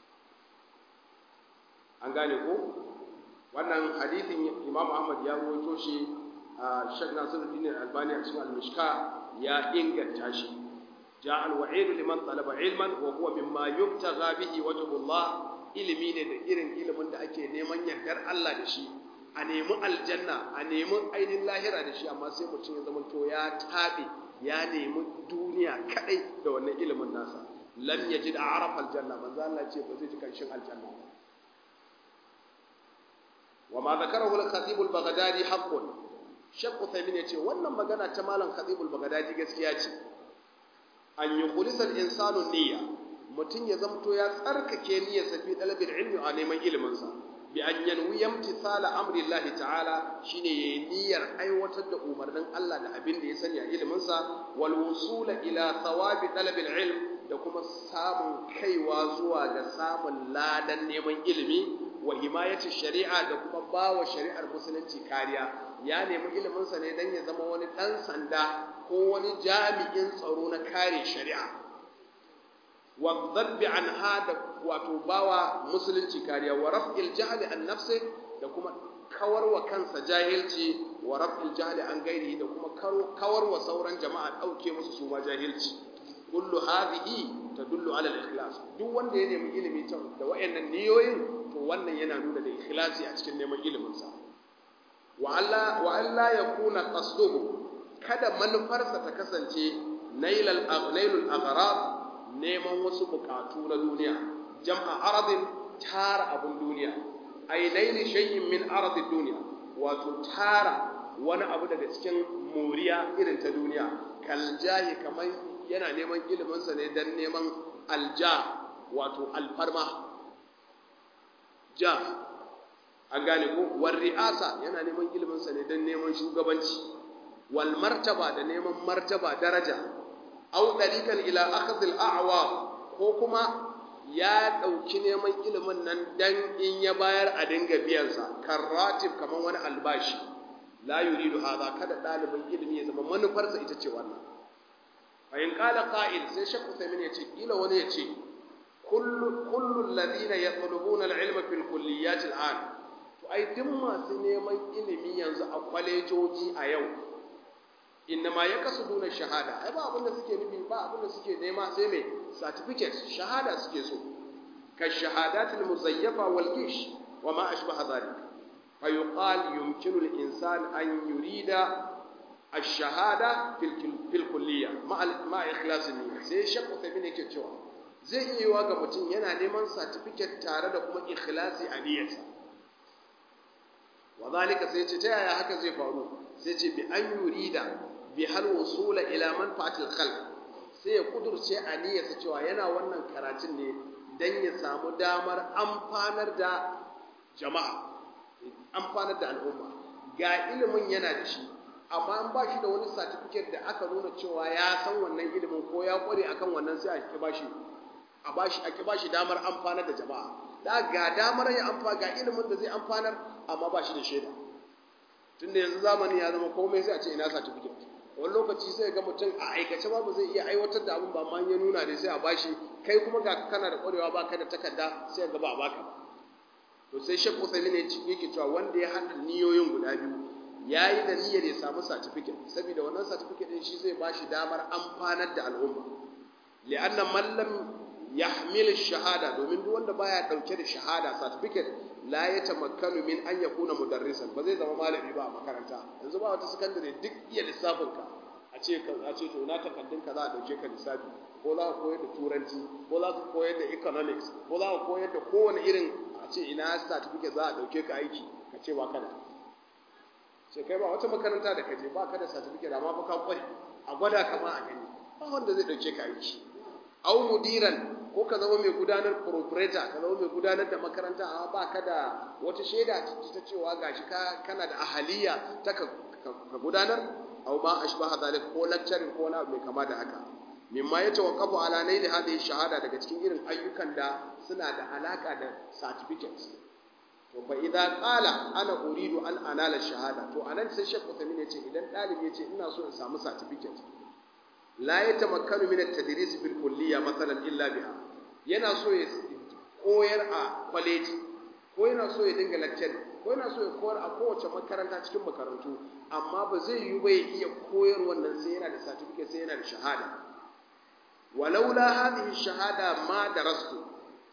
an gane ko wannan hadithin imam ahmad ya rawaito shi a shek nasiruddin albani a cikin al-mishka ya inganta shi ja al-wa'id liman talaba ilman wa huwa mimma yubtagha bihi wajhullah ilimi ne da irin ilimin da ake neman yardar Allah da shi a nemi aljanna a nemi ainihin lahira da shi amma sai mutum ya zama to ya tabe ya nemi duniya kadai da wannan ilimin nasa lam yajid a'raf aljanna manzo Allah ce ba zai ji kanshin aljanna ba وما ذكره الخطيب البغدادي حق شيخ عثيمين yace wannan magana ta malam khatib al-baghdadi gaskiya ce an yukhlisal insanu niyya mutun ya zamto ya tsarkake niyyar sa fi talabil ilmi a neman ilimin sa bi an yanwi imtithala amri Allah ta'ala shine yayi niyyar aiwatar da umarnin Allah da abin da ya sani a ilimin sa wal wusula ila thawabi talabil ilm da kuma samun kaiwa zuwa ga samun ladan neman ilimi wa himayati shari'a da kuma bawa shari'ar musulunci kariya ya nemi iliminsa ne don ya zama wani ɗan sanda ko wani jami'in tsaro na kare shari'a wa zabbi an hada wato bawa musulunci kariya wa raf'il jahli an nafsi da kuma kawar wa kansa jahilci wa raf'il jahli an gairi da kuma kawar wa sauran jama'a ɗauke musu su ma jahilci kullu hadhihi tadullu ala al-ikhlas duk wanda ya nemi ilimi da wayannan niyoyin to wannan yana nuna da ikhlasi a cikin neman ilimin sa wa alla wa alla yakuna qasduhu kada manufarsa ta kasance nailal nailul aghrab neman wasu bukatu na duniya jam'a aradin tara abun duniya ay naili shay'in min aradid dunya wato tara wani abu daga cikin moriya irin ta duniya kal jahi kamar yana neman iliminsa ne don neman alja wato alfarma ja an gane ko wal ri'asa yana neman iliminsa ne don neman shugabanci wal martaba da neman martaba daraja aw dalikan ila akhdh al a'wa ko kuma ya dauki neman ilimin nan dan in ya bayar a dinga biyan sa karratib kaman wani albashi la yuridu hadha kada dalibin ilimi ya zama manufarsa ita ce wannan fa in qala qa'il sai shakku sai ya ce kila wani ya ce kullu kullu alladhina yatlubuna al-ilma fil kulliyat al-an to ai duk masu neman ilimi yanzu a kwalejoji a yau innama yakasuduna shahada ai ba abin da suke nufi ba abin da suke nema sai me certificate shahada suke so ka shahadatul muzayyafa wal gish wa ma ashbaha dhalik fa yuqal yumkinu al-insan an yurida ash-shahada fil fil kulliyya ma ma ikhlas niyya sai shakku tabi ne ke cewa zai iya yiwa ga mutum yana neman certificate tare da kuma ikhlasi a niyyarsa wa zalika sai ce ta yaya haka zai faru sai ce bi an yurida bi hal wusula ila manfaatil khalq sai ya kudurce a niyyarsa cewa yana wannan karatun ne dan ya samu damar amfanar da jama'a amfanar da al'umma ga ilimin yana da shi amma an ba shi da wani certificate da aka nuna cewa ya san wannan ilimin ko ya kware akan wannan sai a ki bashi a bashi a ki bashi damar amfanar da jama'a da ga damar ya amfa ga ilimin da zai amfanar amma ba shi da shaida tunda yanzu zamani ya zama komai sai a ce ina certificate wani lokaci sai ga mutum a aikace ba ba zai iya aiwatar da abin ba amma ya nuna da sai a bashi kai kuma ga kana da kwarewa ba ka da takarda sai ga ba a baka ba to sai shek usaimi ne yake cewa wanda ya haɗa niyoyin guda biyu ya yi da niyyar ya samu certificate saboda wannan certificate din shi zai bashi damar amfanar da al'umma li'anna man lam yahmil shahada domin duk wanda baya dauke da shahada certificate la yatamakkanu min an yakuna mudarrisan ba zai zama malami ba a makaranta yanzu ba wata secondary duk iya lissafin ka a ce ka a ce to na takaddun ka za a dauke ka lissafi ko za ka koyar da turanci ko za ka koyar da economics ko za ka koyar da kowane irin a ce ina certificate za a dauke ka aiki ka ce ba kana ce kai ba wata makaranta da kaje ba ka da certificate amma fa ka kware a gwada ka ma a gani ba wanda zai dauke ka aiki au mudiran ko ka zama mai gudanar proprietor ka zama mai gudanar da makaranta amma ba ka da wata shaida ta cewa gashi ka kana da ahaliya ta ka, gudanar au ma ashbaha zalik ko lecturing ko na mai kama da haka mimma ya tawaqqafu ala naili hadhihi shahada daga cikin irin ayyukan da suna da alaka da certificates to fa idza qala ana uridu an anala shahada to anan sai Sheikh Uthaymeen ya ce idan dalibi ya ce ina so in samu certificate la yatamakkanu min at-tadris bil kulliyya masalan illa biha yana so ya koyar a college ko yana so ya dinga lecture ko yana so ya koyar a kowace makaranta cikin makarantu amma ba zai yi ba ya iya koyar wannan sai yana da certificate sai yana da shahada walaula hadhihi shahada ma darastu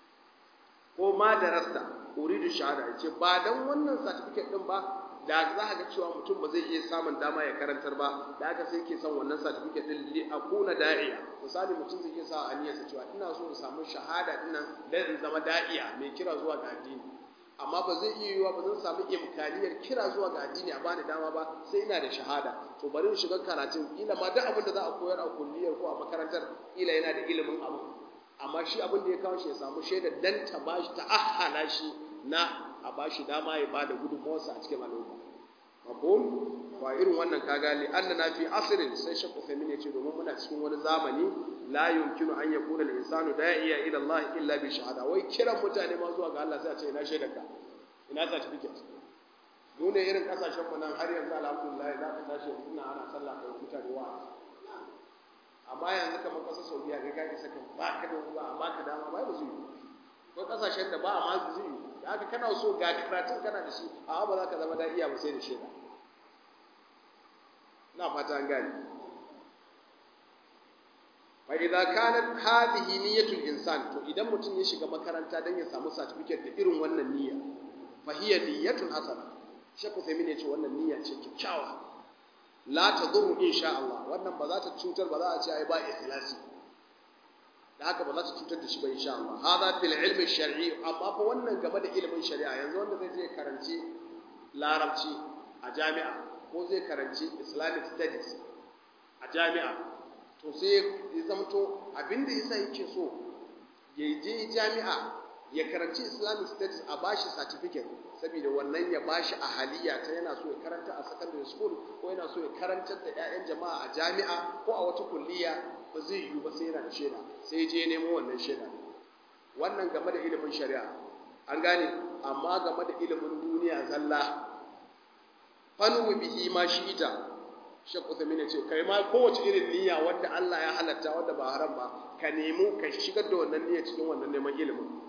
ko ma darasta uridu shahada yace ba dan wannan certificate din ba da za ka ga cewa mutum ba zai iya samun dama ya karantar ba da aka sai ke son wannan certificate din li akuna da'iya misali mutum zai iya sa aniyarsa cewa ina so in samu shahada din nan dan in zama da'iya mai kira zuwa ga addini amma ba zai iya yiwa ba zan samu imkaniyar kira zuwa ga addini a bani dama ba sai ina da shahada to bari in shiga karatun ila ma duk abin da za a koyar a kulliyar ko a makarantar ila yana da ilimin abu amma shi abin da ya kawo shi ya samu shaidar dan ta bashi ta ahala shi na a bashi dama ya bada gudunmawarsa a cikin al'umma mafhum wa irin wannan kaga li annana fi asrin sai shek Uthaymeen yace domin muna cikin wani zamani la yumkinu an yakuna al-insanu da'iya ila Allah illa bi shahada wai kiran mutane ma zuwa ga Allah sai a ce ina shaidarka ina certificate mu ne irin kasashen mu nan har yanzu alhamdulillah za ka tashi ina ana sallah kai mutane wa amma yanzu kamar kasar Saudiya kai ka isa ka ba ka da ba ba ka dama ba ba zai ko kasashen da ba ma zai da haka kana so ga karatun kana da shi a ba za ka zama da'iya ba sai da shaida na fata an gane fa idza kanat hadhihi niyyatul insan to idan mutum ya shiga makaranta dan ya samu certificate da irin wannan niyya fa hiya niyyatun hasana shekku sai mene ce wannan niyya ce kyakkyawa la tadurru insha Allah wannan ba za ta cutar ba za a ce ai ba ikhlasi da haka ba za ta cutar da shi ba insha Allah hada fil ilmi shar'i amma fa wannan game da ilimin shari'a yanzu wanda zai je karanci larabci a jami'a ko zai karanci islamic studies a jami'a to sai ya zamto abinda yasa yake so ya je jami'a ya karanci islamic studies a bashi certificate saboda wannan ya bashi ahaliya ta yana so ya karanta a secondary school ko yana so ya karantar da 'ya'yan jama'a a jami'a ko a wata kulliya ba zai yiwu ba sai yana da shaida sai je nemo wannan shaida wannan game da ilimin shari'a an gane amma game da ilimin duniya zalla fanu bihi ma shi ita Sheikh Uthaymeen ce kai ma kowace irin niyya wanda Allah ya halatta wanda ba haram ba ka nemi ka shigar da wannan niyya cikin wannan neman ilimin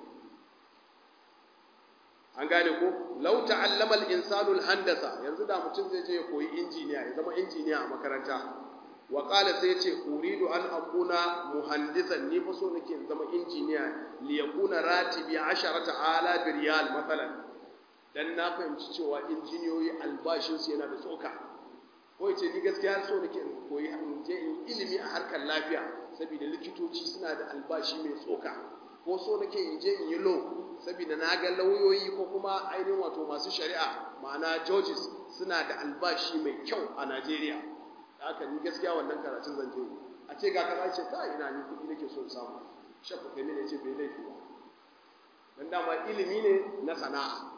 an gane ko law ta'allama al-insanu al-handasa yanzu da mutum zai je ya koyi injiniya ya zama injiniya a makaranta wa qala sai yace uridu an akuna muhandisan ni fa so nake in zama injiniya li yakuna ratibi 10000 riyal matsalan dan na fahimci cewa injiniyoyi albashin su yana da tsoka ko yace ni gaskiya so nake in koyi in je in ilimi a harkar lafiya saboda likitoci suna da albashi mai tsoka ko so nake in je in yi law saboda na ga lauyoyi ko kuma ainihin wato masu shari'a ma'ana judges suna da albashi mai kyau a Najeriya da aka ni gaskiya wannan karatun zan je a ce ga kaza ce kai ina ni kuɗi nake so in samu shafa kai ne ce bai laifi ba dan dama ilimi ne na sana'a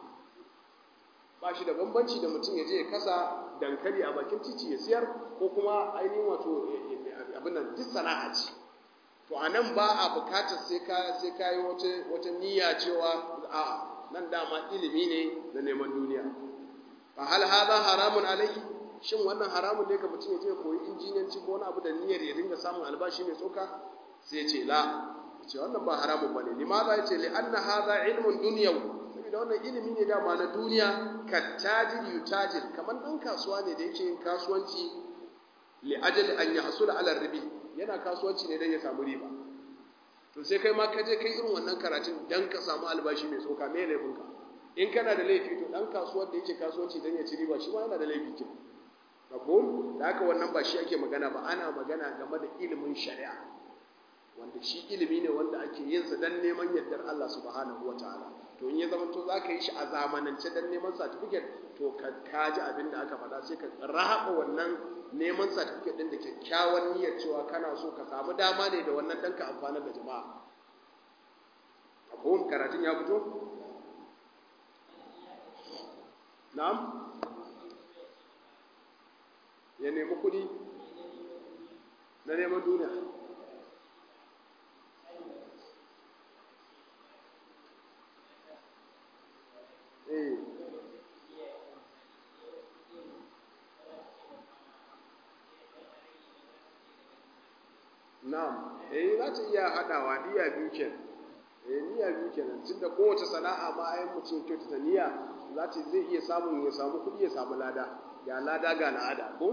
ba shi da bambanci da mutum ya je ya kasa dankali a bakin titi ya siyar ko kuma ainihin wato abin nan duk sana'a ce to a nan ba a bukatar sai ka sai ka yi wata wata niyya cewa a nan dama ilimi ne na neman duniya fa hal hadha haramun alayhi shin wannan haramun ne ga mutum ya je koyi injiniyanci ko wani abu da niyyar ya dinga samun albashi mai tsoka sai ya ce la ce wannan ba haramun bane limaza ya ce li anna hadha ilmun dunyawi saboda wannan ilimi ne dama na duniya kattajir yutajir kamar dan kasuwa ne da yake yin kasuwanci li ajali an yahsula ala ribi yana kasuwanci ne dan ya samu riba to sai kai ma ka je kai irin wannan karatun dan ka samu albashi mai tsoka me laifin ka in kana da laifi to dan kasuwar da yake kasuwanci dan ya ci riba shi ma yana da laifi kin mafhum da haka wannan ba shi ake magana ba ana magana game da ilimin shari'a wanda shi ilimi ne wanda ake yin sa dan neman yardar Allah subhanahu wataala to in ya zama to zaka yi shi a zamanance dan neman certificate to ka kaji abin da aka faɗa sai ka rahaba wannan neman certificate din da kyakkyawan niyyar cewa kana so ka samu dama ne da wannan dan ka amfana da jama'a mafhum karatun ya fito na'am ya nemi kuɗi na neman duniya eh na'am eh za ta iya haɗawa niyya biyu kenan eh niyya biyu kenan tunda kowace sana'a ma ayin mutum kyautata niyya za ta zai iya samun ya samu kuɗi ya samu lada ga lada ga la'ada ko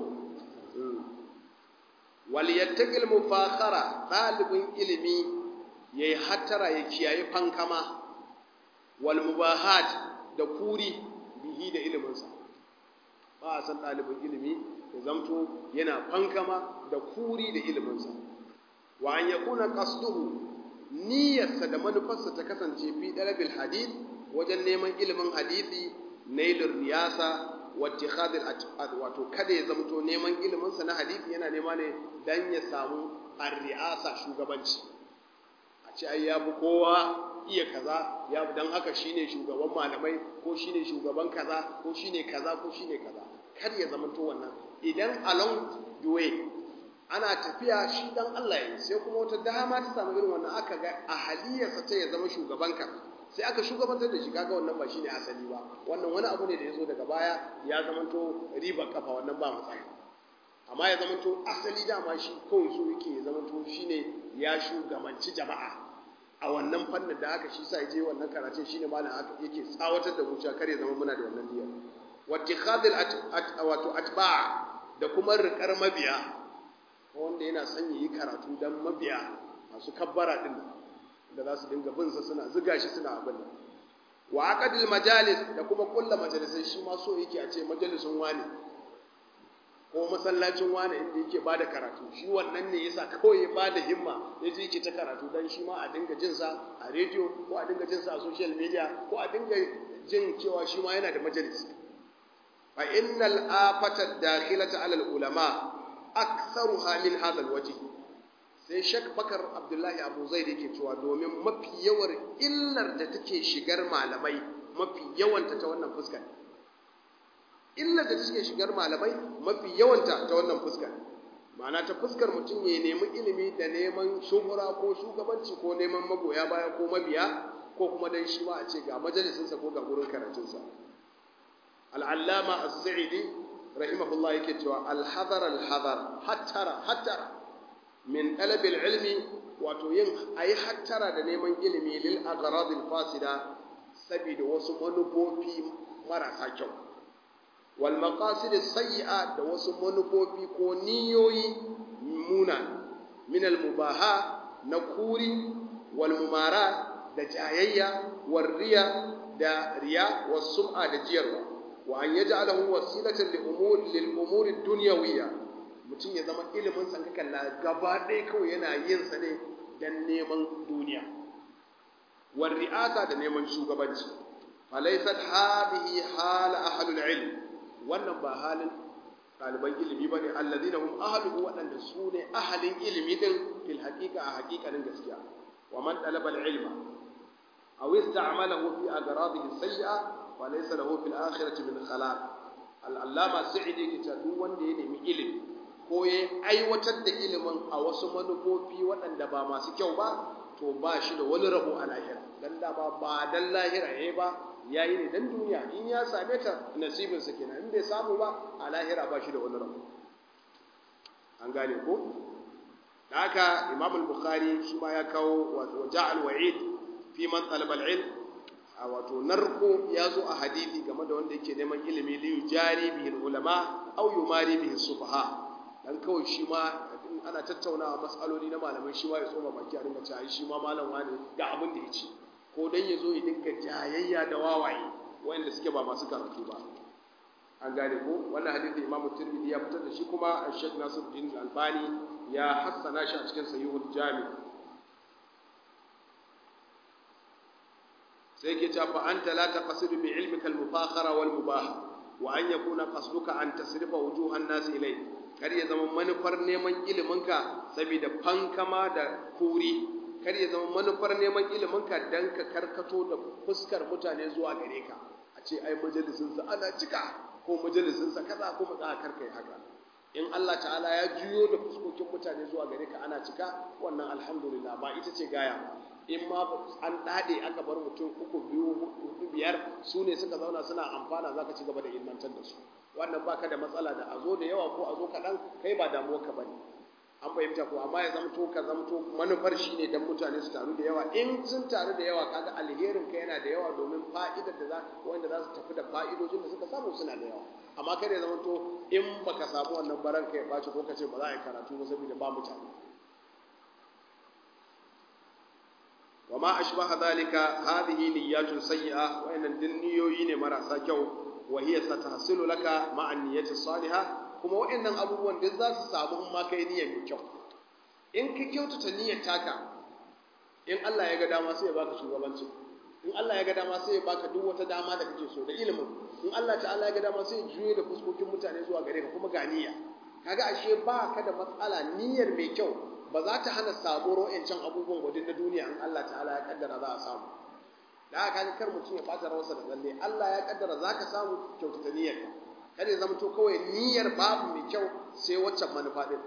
wal yattaqil mufakhara dalibin ilimi yayi hattara ya kiyaye fankama wal mubahat da kuri bihi da iliminsa ba a san dalibin ilimi ya zamto yana fankama da kuri da iliminsa wa an yakuna qasduhu niyyarsa da manufarsa ta kasance fi dalabil hadith wajen neman ilimin hadisi nailur riyasa wattikhadil wato kada ya zamto neman ilimin sa na hadisi yana nema ne dan ya samu ar-ri'asa shugabanci a ce ai yafi kowa iya kaza ya dan haka shine shugaban malamai ko shine shugaban kaza ko shine kaza ko shine kaza kada ya zamto wannan idan along the way ana tafiya shi dan Allah ya sai kuma wata dama ta samu irin wannan aka ga ahaliyarsa ta ya zama shugaban kaza sai aka shugabantar da shi kaga wannan ba shine asali ba wannan wani abu ne da yazo daga baya ya zamanto riba kafa wannan ba matsala amma ya zamanto asali dama shi kawai so yake ya zamanto shine ya shugabanci jama'a a wannan fannin da aka shi sa je wannan karatun shine malam aka yake tsawatar da zuciya kare zama muna da wannan niyyar wattikhadil wato atba da kuma riƙar mabiya wanda yana son yi karatu dan mabiya masu kabbara din da za su dinga bin sa suna zuga shi suna abin nan wa aqdil majalis da kuma kulla majalisai shi ma so yake a ce majalisun wani ko masallacin wani inda yake bada karatu shi wannan ne yasa kawai ya bada himma ya je yake ta karatu dan shi ma a dinga jin sa a radio ko a dinga jin sa a social media ko a dinga jin cewa shi ma yana da majalis fa innal afata dakhilata ala al ulama aktharuha min hadha al wajh sai shak bakar abdullahi abu zai da yake cewa domin mafi yawar illar da take shigar malamai mafi yawanta ta wannan fuskar illar da take shigar malamai mafi yawanta ta wannan fuskar ma'ana ta fuskar mutum ya nemi ilimi da neman shuhura ko shugabanci ko neman magoya baya ko mabiya ko kuma dan shi ma a ce ga majalisinsa ko ga gurin karatunsa al'allama as-sa'idi rahimahullah yake cewa alhazar alhazar hattara hattara min ɗalabil ilmi wato yin a yi hattara da neman ilimi lil agharadil fasida saboda wasu manufofi marasa kyau wal maqasid sayyi'a da wasu manufofi ko niyoyi muna min al mubaha na kuri wal mumara da jayayya war riya da riya was sum'a da jiyarwa wa an yaj'alahu wasilatan li umur lil umur ad-dunyawiyya mutum ya zama ilimin san ka kalla gaba ɗaya kawai yana yin sa ne dan neman duniya war ri'asa da neman shugabanci falaysat hadhihi hal ahlul ilm wannan ba halin ɗaliban ilimi ba ne alladina hum ahluhu waɗanda su ne ahalin ilimi din fil haqiqa a haqiqanin gaskiya wa man talaba al-ilma aw ista'malahu fi agradihi sayyi'a wa laysa lahu fil akhirati min khalaq al-allama sa'idi ke duk wanda ya nemi ilimi ko ya aiwatar da ilimin a wasu manufofi waɗanda ba masu kyau ba to ba shi da wani rabo a lahira dan dama ba dan lahira yayi ba yayi ne dan duniya in ya same ta nasibin sa kenan in bai samu ba a lahira ba shi da wani rabo an gane ko da haka Imam al-Bukhari shi ma ya kawo wato ja'al wa'id fi man talaba al-ilm a wato narko ya zo a hadisi game da wanda yake neman ilimi li yujari bihi ulama aw yumari bihi sufaha dan kawai shi ma ana tattaunawa matsaloli na malamai shi ma ya tsoma baki a dinga cewa shi ma malam wani ga abin da ya ce ko dan ya zo ya dinga jayayya da wawaye wanda suke ba masu karatu ba an gane ko wannan hadisi Imam Tirmidhi ya fitar da shi kuma Sheikh Nasiruddin Albani ya hassana shi a cikin Sahihul Jami sai ke cewa fa anta la taqsidu bi ilmika al-mufakhara wal mubah wa an yakuna qasduka an tasrifa wujuhan nas ilayk kar ya zama manufar neman iliminka saboda fankama da kuri kar ya zama manufar neman iliminka dan ka karkato da fuskar mutane zuwa gare ka a ce ai majalisinsa ana cika ko majalisinsa kaza ko matsa karka yi haka in Allah ta'ala ya juyo da fuskokin mutane zuwa gare ka ana cika wannan alhamdulillah ba ita ce gaya ba in ma an dade aka bar mutum uku biyu hudu biyar su ne suka zauna suna amfana zaka ci gaba da ilmantar da su wannan baka da matsala da a zo da yawa ko a zo kaɗan kai ba damuwa ka bane an fahimta ko amma ya zamto ka zamto manufar shi ne don mutane su taru da yawa in sun taru da yawa kaga alherin ka yana da yawa domin fa'idar da za wanda za su tafi da fa'idojin da suka samu suna da yawa amma kada ya zamto in baka samu wannan baran ka ya baci ko ka ce ba za a yi karatu ba saboda ba mutane wa ma ashbaha dhalika hadhihi niyyatun sayyi'a wa innan din niyoyi ne marasa kyau wa hiya satahsilu laka ma'a niyyati salihah kuma waɗannan abubuwan duk za su samu in ma kai niyyar mai kyau in ka kyautata niyyar taka in Allah ya ga dama sai ya baka shugabanci in Allah ya ga dama sai ya baka duk wata dama da kake so da ilimin in Allah ta'ala ya ga dama sai ya juye da fuskokin mutane zuwa gare ka kuma ga niyya kaga ashe ba ka da matsala niyyar mai kyau ba za ta hana samuwar wa'ancan abubuwan gwadin na duniya in Allah ta'ala ya kaddara za a samu da haka kar mutum ya ɓata rawarsa da tsalle Allah ya kaddara za ka samu kyautata niyyarka kada ya zama to kawai niyyar babu mai kyau sai waccan manufa din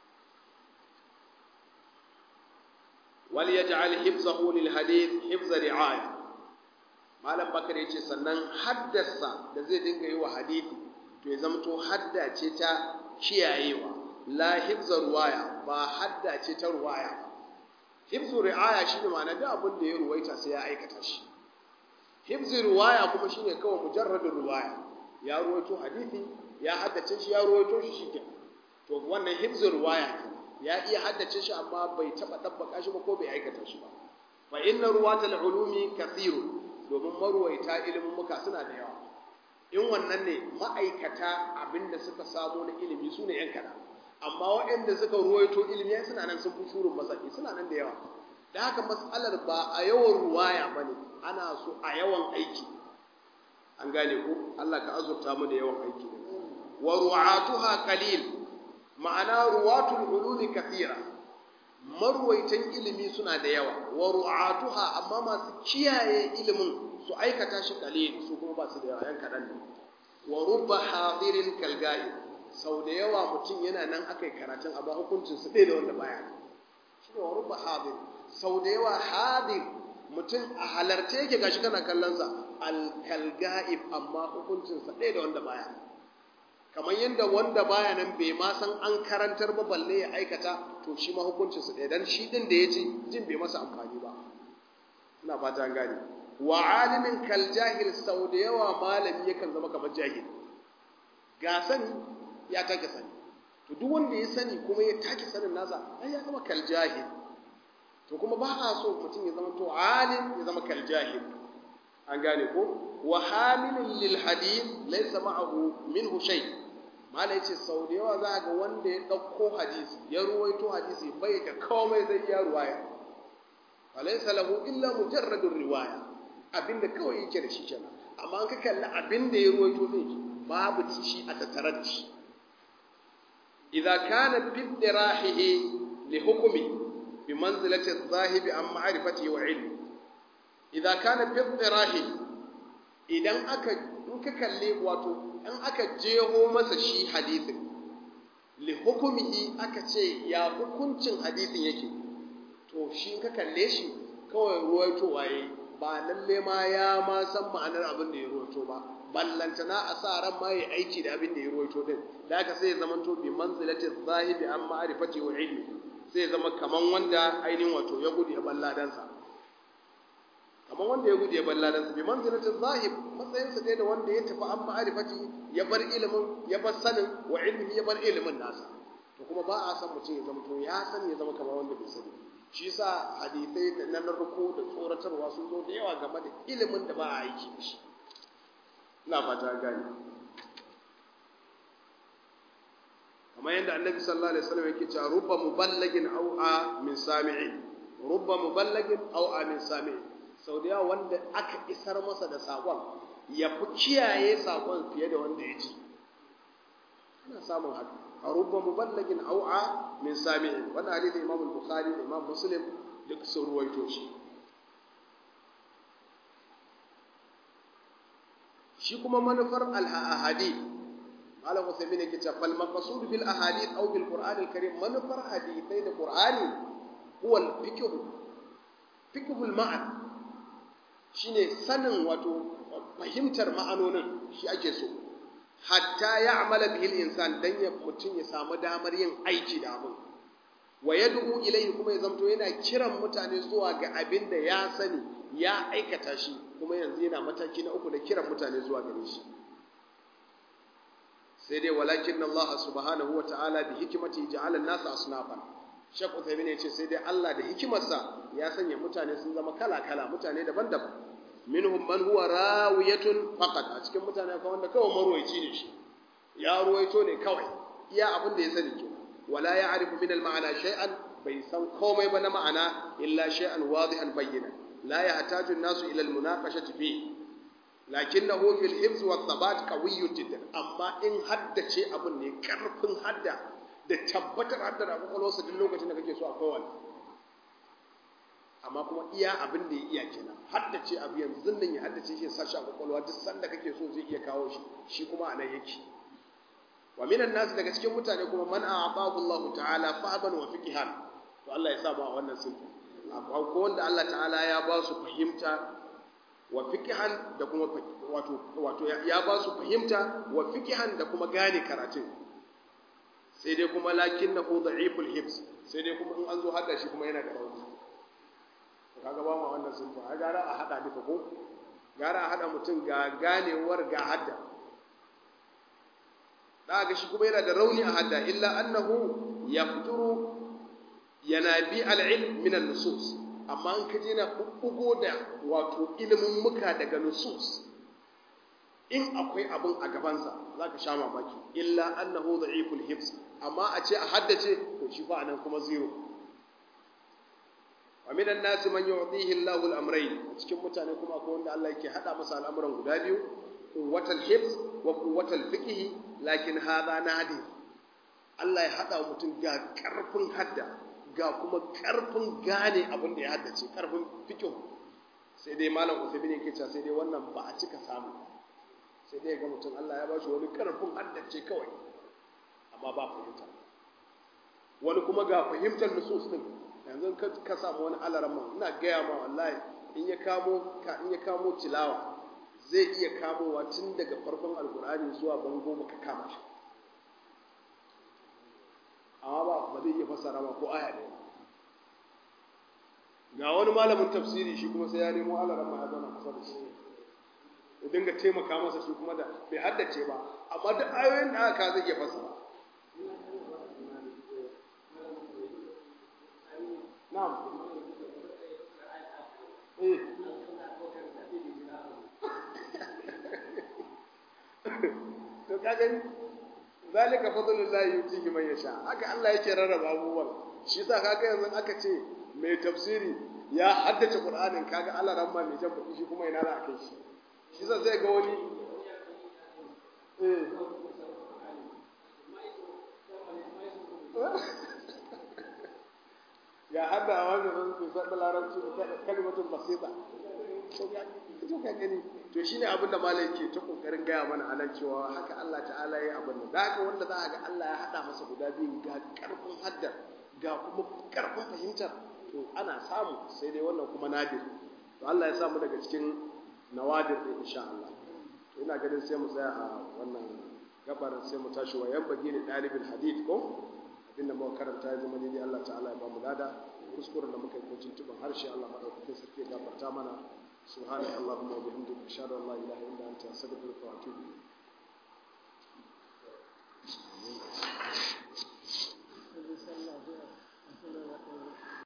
wal yaj'al hifzahu lil hadith hifza ri'aya malam bakar yace sannan haddasa da zai dinga yi wa hadisi to ya zama to hadda ce ta kiyayewa la hifza ruwaya ba hadda ce ta ruwaya hifzu ri'aya shine ma'ana duk abin da ya ruwaita sai ya aikata shi hifzi ruwaya kuma shine kawai mujarradin ruwaya ya ruwaito hadisi ya haddace shi ya ruwaito shi shike to wannan hifzul ruwaya ya iya haddace shi amma bai taba dabbaka shi ba ko bai aikata shi ba fa inna ruwatal ulumi kathirun domin marwaita ilimin muka suna da yawa in wannan ne ma'aikata abinda suka samu na ilimi su ne yan kada amma waɗanda suka ruwaito ilimi suna nan sun fi shurin masaki suna nan da yawa da haka matsalar ba a yawan ruwaya ba ne ana so a yawan aiki an gane ku Allah ka azurta mu da yawan aiki wa ru'atuha qalil ma'ana ruwatul ulumi kathira marwaitan ilimi suna da yawa wa ru'atuha amma masu kiyaye ilimin su aikata shi qalil su kuma ba su da yawa yan kadan ne wa rubba hadirin kalgai sau da yawa mutum yana nan akai karatun amma hukuncin su ɗaya da wanda baya shi ne wa rubba hadir sau da yawa hadir mutum a halarce yake gashi kana kallon sa alkalga'ib amma hukuncinsa ɗaya da wanda baya kamar yadda wanda baya nan bai ma san an karantar ba balle ya aikata to shi ma hukuncin su ɗaya dan shi din da ya ji jin bai masa amfani ba ina fata an gane wa alimin kal jahil sau da yawa malami yakan zama kamar jahil ga sani ya take sani to duk wanda ya sani kuma ya take sanin nasa ai ya zama kal jahil to kuma ba a so mutum ya zama to alim ya zama kal jahil an gane ko wa hamilun lil hadith laysa ma'ahu minhu shay mala yace sau da yawa za ga wanda ya dauko hadisi ya ruwaito hadisi bai da komai zai iya ruwaya alaysa lahu illa mujarradur riwaya abinda kawai yake da shi kenan amma an ka kalli abinda ya ruwaito din babu shi a tattare da shi idza kana fi dirahihi li hukmi bi manzilati adh-dhahibi an ma'rifatihi wa ilmi idza kana fi dirahihi idan aka in ka kalle wato in aka jeho masa shi hadisin li hukumihi aka ce ya hukuncin hadisin yake to shi in ka kalle shi kawai ruwaito waye ba lalle ma ya ma san ma'anar abin da ya ruwaito ba ballantana a sa ran ma ya aiki da abin da ya ruwaito din da haka sai ya zama to bi manzilati zahibi an ma'rifati wa ilmi sai ya zama kaman wanda ainihin wato ya gudu ya balladansa kamar wanda ya gudu ya bar ladansa bi manzilatin zahib matsayinsa dai da wanda ya tafi an ma'arifati ya bar ilimin ya bar sanin wa ilmi ya bar ilimin nasa to kuma ba a san mutum ya zama to ya sani ya zama kamar wanda bai sani shi yasa hadisai da nan ruku da tsoratarwa sun zo da yawa game da ilimin da ba a aiki da shi ina fata gani kamar yadda annabi sallallahu alaihi wasallam yake cewa rubba muballagin aw a min sami'in rubba muballagin aw a min sami'in sau da yawa wanda aka isar masa da saƙon ya fi kiyaye saƙon fiye da wanda ya ji ana samun haka a rubba muballagin au'a min sami'in wannan hadisi imam bukhari da imam muslim duk sun ruwaito shi shi kuma manufar al-ahadith malam usaimin yake cewa fal maqsud bil ahadith aw bil qur'an al-karim manufar hadithai da qur'ani huwa al-fiqh fiqh al-ma'an shine sanin wato fahimtar ma'anonin shi ake so hatta ya amala bihi insan dan ya mutum ya samu damar yin aiki da abin wa yad'u ilayhi kuma ya zamto yana kiran mutane zuwa ga abin da ya sani ya aikata shi kuma yanzu yana mataki na uku da kiran mutane zuwa gare shi sai dai walakin Allah subhanahu wa ta'ala bi hikimati ja'ala an-nasa asnafan Sheikh Uthaymeen ya ce sai dai Allah da hikimarsa ya sanya mutane sun zama kala-kala mutane daban-daban minhum man huwa rawiyatun faqat a cikin mutane akwai wanda kawai marwayi ne shi ya ruwaito ne kawai iya abin da ya sani ke wala ya'rifu min al-ma'ana shay'an bai san komai ba na ma'ana illa shay'an wadihan bayyana la yahtaju an-nasu ila al-munaqashati fi lakinnahu fil hifz wa thabat qawiyyun jiddan amma in haddace abin ne karfin hadda da tabbatar haddar a kwakwalwarsa duk lokacin da kake so a kowane amma kuma iya abin da ya iya kenan haddace abu yanzu nan ya haddace shi ya sashi a kwakwalwa duk sanda kake so zai iya kawo shi shi kuma a nan yake wa minan nasu daga cikin mutane kuma man a'atahu Allah ta'ala fahman wa fiqhan to Allah ya sa mu a wannan sunna akwai ko wanda Allah ta'ala ya ba su fahimta wa fiqhan da kuma wato wato ya ba su fahimta wa fiqhan da kuma gane karatun sai dai kuma lakin na ko da'iful hibs sai dai kuma in an zo hada shi kuma yana da rauni kaga ba ma wannan sun fa gara a hada duka ko gara a hada mutum ga ganewar ga hadda da ga shi kuma yana da rauni a hadda illa annahu yafturu yanabi al-ilm min an-nusus amma an kaje na bubbugo da wato ilimin muka daga nusus in akwai abin a gabansa za ka sha mamaki illa annahu da'iful hifz amma a ce a haddace to shi fa anan kuma zero wa minan nasi man yu'tihi Allahu al-amrayn cikin mutane kuma akwai wanda Allah yake hada masa al'amuran guda biyu quwwatal hifz wa quwwatal fiqh lakin hadha nadi Allah ya hada mutum ga karfin hadda ga kuma karfin gane abin da ya haddace karfin fiqh sai dai malam Uthaymeen yake cewa sai dai wannan ba a cika samu sai dai ga mutum Allah ya ba shi wani karfin haddace kawai amma ba fahimta wani kuma ga fahimtar nusus din yanzu ka samu wani alaramma ina gaya ma wallahi in ya kamo ka in ya kamo tilawa zai iya kamowa tun daga farkon alkur'ani zuwa bango baka kama shi ba zai iya fassara ba ko aya ɗaya ga wani malamin tafsiri shi kuma sai ya nemo alaran ma ya zauna kusa da shi ya dinga taimaka masa shi kuma da bai haddace ba amma duk ayoyin da aka zai iya fassara na'am eh to ka gani zalika fadlullahi yutihi man yasha haka Allah yake rarraba abubuwan shi yasa kaga yanzu aka ce mai tafsiri ya haddace Qur'anin kaga Allah ramma mai jan baki shi kuma ina za a kai shi shi yasa sai ga wani eh ya hada wanda zan su faɗa larabci da kalmatun basita to ka gani to shine abinda malai ke ta kokarin gaya mana anan cewa haka Allah ta'ala ya abin nan da haka wanda za a ga Allah ya hada masa guda biyu ga karfin haddar ga kuma karfin fahimtar to ana samu sai dai wannan kuma nadir to Allah ya samu daga cikin nawadir din insha Allah to ina ganin sai mu tsaya a wannan gabar sai mu tashi wa yan bagi ne dalibin hadith ko abinda muka karanta ya zama ne Allah ta'ala ya ba mu lada kuskuren da muka yi ko tuntuban harshe Allah madaukakin sarki ya gafarta mana سبحانك اللهم وبحمدك اشهد ان لا اله الا انت استغفرك واتوب اليك